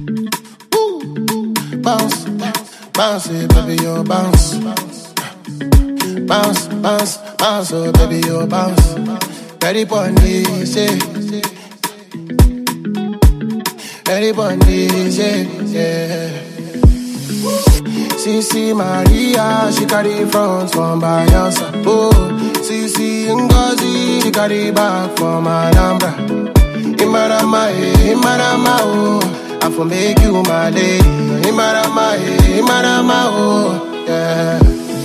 Bounce, bounce it, baby, you bounce. Bounce, bounce, bounce, oh baby, you bounce. Ready for this, yeah. Ready for this, yeah, yeah. CC Maria, she carry front from Bayelsa. Oh, CC Ngozi, she carry back from Alhambra. Imarama, eh, Imarama, oh. I for make you my lady. Imarama, eh, Imarama, oh, yeah.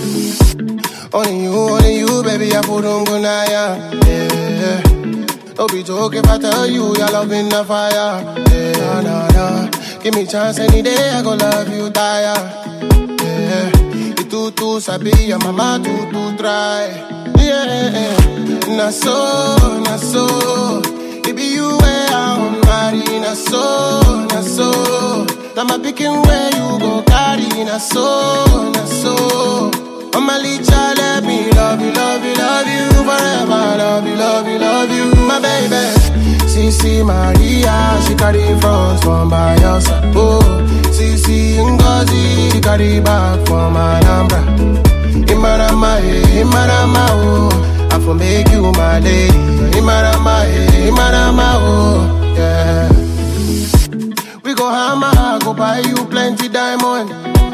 Only you, only you, baby, I put on good yeah. Don't be joking if I tell you your love in the fire. Yeah, nah, nah. Give me chance any day, I go love you, tire. Yeah, you too, too sabi, your mama too, too try. Yeah, na so, na so. It be you where I'm marry, na so, na so. Now my picking where you go carry, na so, na so. Mama Licha, let me love you, love you, love you forever. Love you, love you, love you, my baby. CC Maria, she carry front from Bayelsa. Oh, CC Ngozi, she carry back from Alhambra. Imarama, eh, Imarama, oh. I for make you my lady. Imarama, eh, Imarama, oh, yeah. We go hammer, go buy you plenty diamond.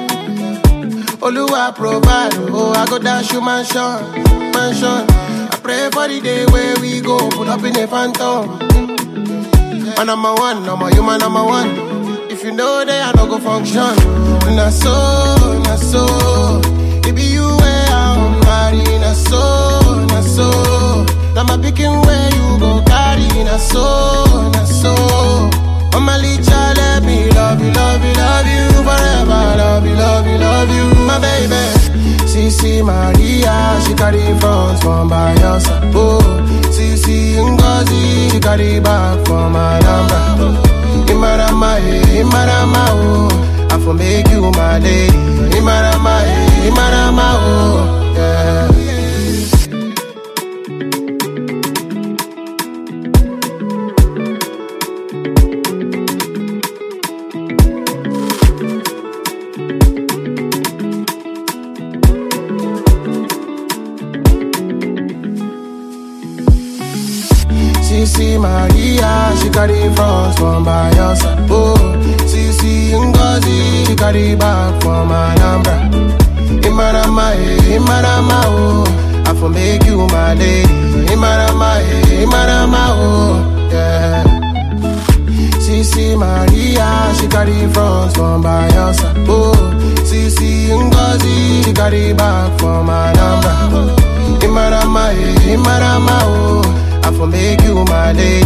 Oluwa provide, oh, I go dash you mansion, mansion. I pray for the day where we go, put up in a phantom. Man, I'm a one, I'm a human, I'm a one. If you know that I don't go function, na so, na so. It be you where I'm marry, na so, na so. Now my picking where you go carry, na so, na so. Mama Licha, let me love you, love you, love you forever. Love you, love you, love you, my baby. CC Maria, she carry front from Bayelsa. Oh, CC Ngozi, she carry back from Alhambra. Imarama, eh, Imarama, oh. I for make you my lady. Imarama, eh, Imarama, oh, yeah. CC Maria, she carry front from Bayelsa. Oh, CC Ngozi, she carry back from Alhambra. Imarama, eh, Imarama, oh. I for make you my lady. Imarama, eh, Imarama, oh, yeah. CC Maria, she carry front from Bayelsa. Oh, CC Ngozi, she carry back from Alhambra. Imarama, eh, Imarama, oh. I for make you my lady.